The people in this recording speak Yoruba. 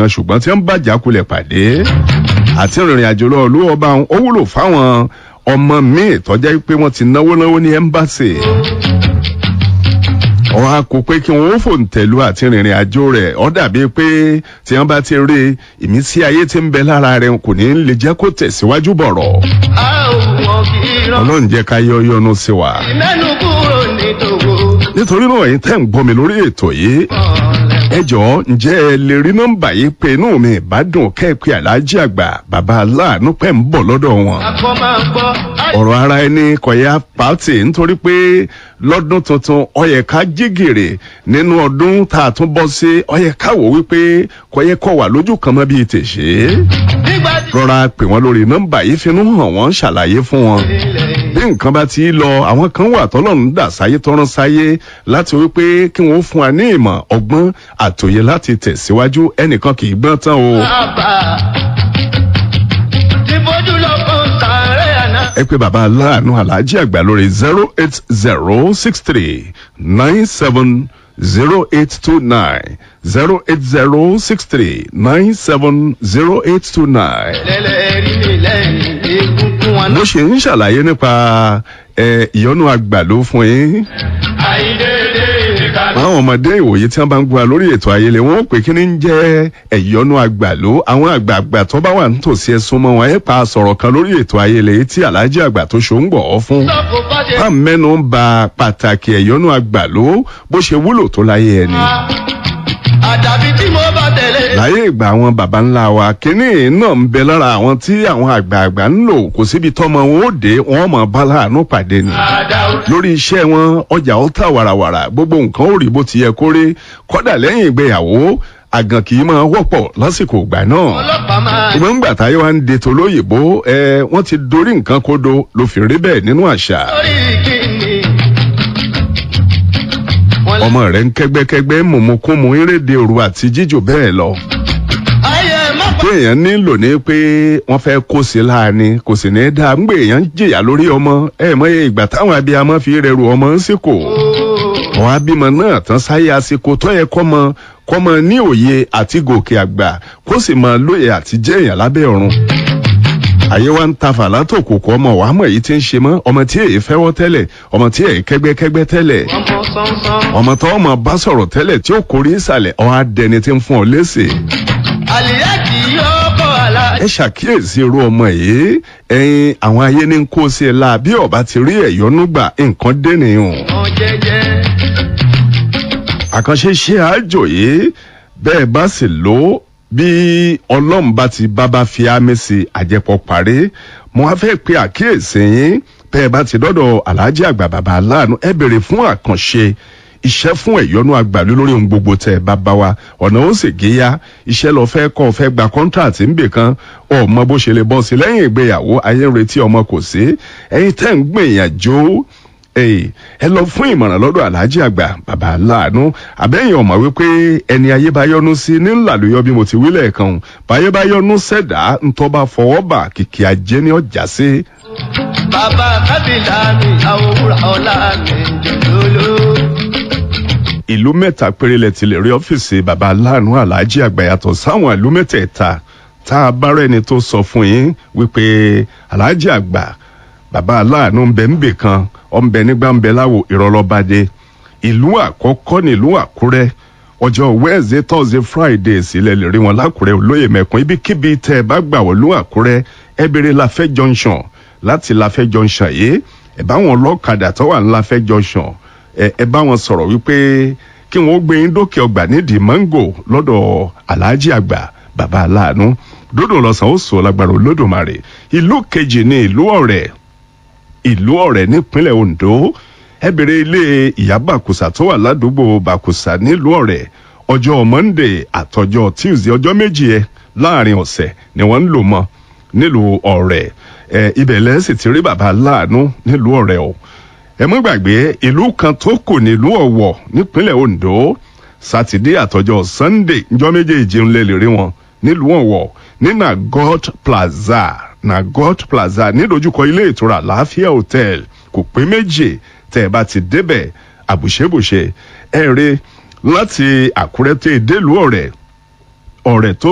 kan ṣùgbọ́n tí wọ́n bàjá kulẹ̀ pàdé àti ìrìn àjò lọ ló ọba ó wúlò fáwọn ọmọ míì tọ́jà pé wọ́n ti náwó náwó ní ẹ́mbáṣì wọ́n á kó pé kí wọ́n ó fòǹtẹ̀lú àti ìrìn àjò rẹ̀ ọ́ dàbí pé tí wọ́n bá ti rí ìmísí ayé tí ń bẹ lára rẹ̀ kò ní lè jẹ́ kó tẹ̀síwájú bọ̀rọ̀ a ò mọ̀ kí irọ́ ọlọ́run jẹ́ ká yọ yọnu sí wa. mẹ́nu kúrò ní tòwó. nítorí náà yín tẹ́ ń gbọ́ mi lórí ètò yìí ẹ jọ̀ọ́ ǹjẹ́ ẹ lè rí nọ́mbà yìí pé inú mi ìbádùn kẹ́ẹ̀pẹ́ aláàjì àgbà bàbá aláàánú pẹ́ ń bọ̀ lọ́dọ̀ wọn. akọ máa gbọ́. ọ̀rọ̀ ara ẹni kọ̀yà pàtì nítorí pé lọ́dún tuntun ọyẹ ká jígèrè nínú ọdún tá a tún bọ́ sí ọyẹ ká wò wípé kọ̀yẹ kọ̀ wà lójú kan mọ́ bíi tèṣe. nígbà tí rọra pè wọ́n lórí nọ́mbà yìí finú hàn wọ́n ṣàlàyé fún wọn ilẹ̀ bí nǹkan bá ti lọ àwọn kan wà tọ́lọ́run dà sáyé tọ́rán sáyé láti wípé kí wọ́n fún wa ní ìmọ̀ ọgbọ́n àtòyè láti tẹ̀síwájú ẹnìkan kì í gbọ́n tán o. bàbá ti bójú lọ fún sàárẹ̀ àná. ẹ pé bàbá aláàánú aláàjì àgbà lórí zero eight zero six three nine seven zero eight two nine zero eight zero six three nine seven zero eight two nine. lẹ́lẹ̀ rí mi lẹ́yìn egungun wọn mo náà. ṣe ń ṣàlàyé nípa ẹ, ìyọnu àgbàló fún yín. àìdédé ìka. àwọn ọmọdé ìwòye tí wọn bá ń gbọ́ wa lórí ètò ayẹlẹ wọn ó pè kí ni ń jẹ́ ẹ̀yọ́nú àgbàló àwọn àgbààgbà tó bá wà nítòsí ẹ̀sùn mọ́ wọn ẹ̀ pa sọ̀rọ̀ kan lórí ètò ayẹlẹ yìí tí aláàjì àgbà tó ṣó ń gbọ̀ ọ́ fún. sọ́kò fàdé. bá mẹ́nu ń ba pàtàkì ẹ̀yọ́nú àgbàló bó ṣe wúlò tó láyé ẹni. àdàbí tí mo bá tẹ̀lé. láyé ìgbà àwọn baba ńlá wa kínní náà ń bẹ lára àwọn tí àwọn àgbààgbà ń lò kò síbi tọ́mọ wọn ó dé wọn mọ̀ bá láàánú pàdé ni àdàwọ̀. lórí iṣẹ́ wọn ọjà ó tà wàràwàrà gbogbo nǹkan ó rí bó ti yẹ kó rí kọ́dà lẹ́yìn ìgbéyàwó àgàn kì í máa wọ́pọ̀ lásìkò ìgbà náà. ọlọ́pàá máa. ìgbọ́n ńgbà táyé wa ń de tolóyìnbó ẹ wọ́n ti dorí nǹkan kodo ló fi rí bẹ́ẹ̀ nínú àṣà. lórí kíni. wọ́n lé. ọmọ rẹ̀ ń kẹ́gbẹ́kẹ́gbẹ́ mọ̀mọ́kúnmu eréde òru àti jíjò bẹ́ẹ̀ lọ. ayé má pa. pé èèyàn nílò ní pé wọ́n fẹ́ kó sí láàánú kò sì ní í dáa ń gbé èèyàn ń jìyà lórí ọmọ ẹ mọ̀ iye ìgbà táwọn abiyamọ fi rẹrù ọmọ ń sìkò. àwọn abímọ náà tán sáyé àsìkò tó yẹ kọ́mọ kọ́mọ ní òye àti gòkè àgbà kó sì máa lóye àti jẹ́ èèyàn lábẹ́ ọ̀run. àyè wa ń ta fàlà tó kò kọ́ ọmọ wàá mọ̀ èyí tí ń ṣe mọ́ ọmọ tí èyí fẹ́wọ́ tẹ́lẹ̀ ọmọ tí èyí kẹ́gbẹ́kẹ́gbẹ́ tẹ́lẹ̀ ọmọ sánsán. ọmọ tó ọmọ bá sọ̀rọ̀ tẹ́lẹ̀ tí ó kórè ìsàlẹ̀ ọ̀ á dẹni tí ń fún ọ léṣe. àlìyá kì í yọ ọkọ̀ àlá. ẹ ṣàkíyèsí irú ọmọ yìí ẹyin àwọn ayé ní kó sí ẹ la bí ọba ti rí ẹyọnú gbà nǹkan dẹnìyàn ọmọ jẹjẹ. àkànṣe ṣe àjò yìí bẹ́ẹ̀ bá sì lò ó bí ọlọ́run bá ti bábá fi ámì sí àjẹpọ̀ parí mo á fẹ́ pe àkíyèsí yín bẹ́ẹ̀ bá ti dọ́dọ̀ aláàjì àgbà bàbá aláàánú ẹ bèrè fún àkànṣe iṣẹ́ fún ẹ̀yọ́nú àgbàlú lórí ohun gbogbo tẹ̀ bá bá wa ọ̀nà ó sì géyà iṣẹ́ lọ fẹ́ kọ́ fẹ́ gba kọ́ńtàtì ńbè kan ọmọ bó ṣe lè bọ́ sí lẹ́yìn ìgbéyàwó ayé ń retí ọmọ kò sí ẹ̀yin tẹ́ ń gbìyànjú Èyí, ẹ lọ fún ìmọ̀ràn lọ́dọ̀ aláàjì àgbà bàbá aláàánú àbẹ́yìn ọ̀mọ̀ wípé ẹni ayé bá yọnu sí ní ńlàlóyọ bí mo ti wí lẹ́ẹ̀kan o. báyé bá yọnu sẹ̀dá ńtọ́ bá fọwọ́ bà kìkì ajé ní ọjà sí. bàbá kábìlà mi àwòrán ọ̀la mi jòló. ìlú mẹ́ta péré lẹ ti lè rí ọ́fíìsì bàbá aláàánú aláàjì àgbà yàtọ̀ sáwọn ìlú mẹ́tẹ̀ẹ̀ta tá a bá rẹ́ni tó sọ fún yín wípé aláàjì àgbà bàbá aláàánú ń bẹ ń bè kan ọ̀nbẹ nígbà ń bẹ láwo ìrọ̀lọ́bàdé ìlú àkọ́kọ́ nílùú àkúrẹ́ ọjọ́ wednesday thursday friday sílẹ̀ lè rí wọn lákùrẹ́ olóyè mẹ́kun ibikíbi tẹ́ ẹ bá gbà wọ́n lú àkúrẹ́ ẹ béèrè láfẹ́ junction láti láfẹ́ junction yìí ẹ bá wọn lọ́kadà tó wà ní láfẹ́ junction ẹ ẹ bá wọn sọ̀rọ̀ wípé kí wọ́n gbé yín dókè ọgbà nídìí mango lọ́dọ̀ aláàjì àgbà bàbá aláàánú dódò lọ́sàn ó sọ lágbára olódùmarè ìlú kejì ní ìlú ọ̀rẹ́ ìlú ọ̀rẹ́ nípínlẹ̀ ondo ẹ bèrè ilé ìyá bàkùsà tó wà ládùúgbò bàkùsà nílùú ọ̀rẹ́ ọjọ́ monday àtọjọ́ tuesday ọjọ́ méjì ẹ láàrin ọ̀sẹ̀ ni wọ́n ń lò mọ́ nílùú ọ̀rẹ́ ẹ ibẹ̀ lẹ́sìn ti rí bàbá láàánú nílùú ọ̀rẹ́ o ẹ mọ́ gbàgbé ìlú kan tó kù nílùú ọ̀wọ̀ nípínlẹ̀ ondo sátidé àtọjọ́ sunday njọ́ méjèèjì ń lè lè rí wọn nílùú ọ̀wọ̀ ní nagot plaza nagot plaza nídojúkọ ilé ìtura láàfíà hotel kò pé méjì tẹ́ ẹ bá ti débẹ̀ àbùṣebùṣe ẹ rí láti àkúrẹ́ tẹ́ ẹ délùú ọ̀rẹ́ ọ̀rẹ́ tó